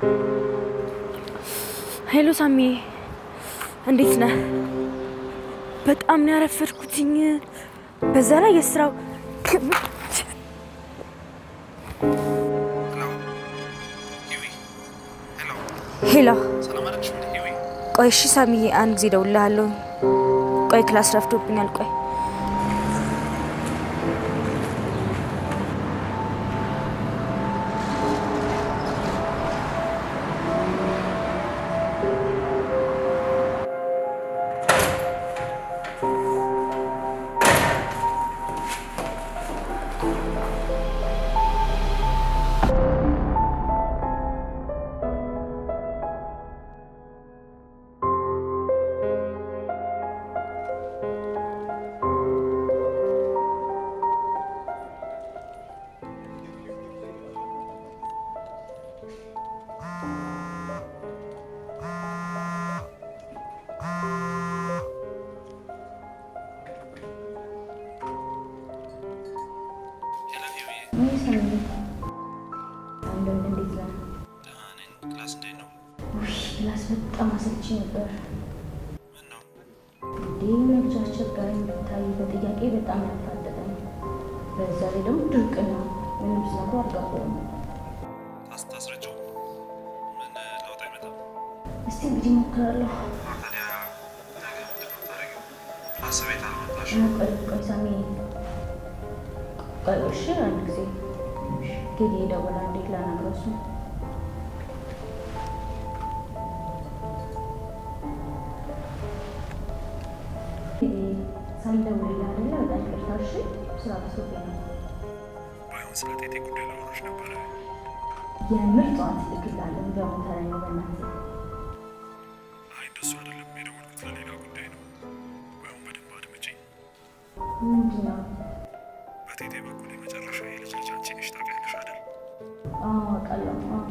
ሄሎ ሳሚ፣ እንዴት ነህ? በጣም ነው ያረፈድኩትኝ። በዛ ላይ የስራው ሄሎ። ቆይ እሺ ሳሚዬ፣ አንድ ጊዜ እደውልልሃለሁ። ቆይ ክላስ ረፍዶብኛል። ቆይ ክላስ በጣም አሰልቺ ነበር። እንዲህ ነች አስቸጋሪ ብታይ፣ በጥያቄ በጣም ያፋጠጠኝ፣ በዛ ላይ ደግሞ ድርቅ ነው። ምንም ስነግሮ አልገባውም። ታስረጨው ምን ለውጥ አይመጣም። እስቲ እንግዲህ እሞክራለሁ። ታዲያ ነገ ምንድን ነው የምታደርጊው? ክላስ ቤት አልመጣሽ? ቆይ ቆይ ሳሚ፣ ቆይ እሺ፣ አንድ ጊዜ ጌዲ ይደውላል። እንዴት ላናግረው እሱን ሳይደውልልህ አይደለ? በጣም ይቅርታ እሺ። ስራ በዝቶብኝ ነው። ባይሆን ስለ ቴቴ ጉዳይ ላወራሽ ነበረ። የምር ጠዋት እልክልሃለሁ። እንዲያውም ተረኛ በእናትህ አይ እንደሱ አይደለም የደወልኩት ለሌላ ጉዳይ ነው። ባይሆን በደንብ አድምጪኝ። ምንድን ነው? በቴቴ በኩል የመጨረሻ የልጅ ልጅ አንቺ ነሽ ታውቂያለሽ አይደል? አዎ አውቃለሁ። አዎ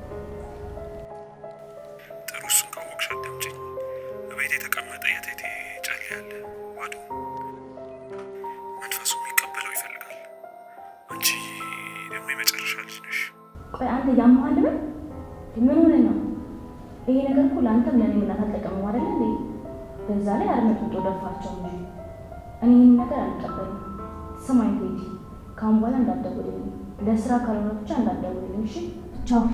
ጥሩ እሱን ካወቅሽ አዳምጪኝ። በቤት የተቀመጠ የቴቴ ጨሌ ያለ ዋዶ መንፈሱ የሚቀበለው ይፈልጋል። አንቺ ደግሞ የመጨረሻ ልጅ ነሽ። ቆይ አንተ ያመሃል ምን ምን ሆነ ነው? ይሄ ነገር እኮ ለአንተም ለእኔ ምናት አልጠቀምም አይደለ እንዴ? በዛ ላይ አድመጡጦ ደፋቸው እንጂ እኔ ይህን ነገር አልቀበልም። ስማኝ ቴዲ፣ ከአሁን በኋላ እንዳትደውልልኝ፣ ለስራ ካልሆነ ብቻ እንዳትደውልልኝ። እሺ ቻው።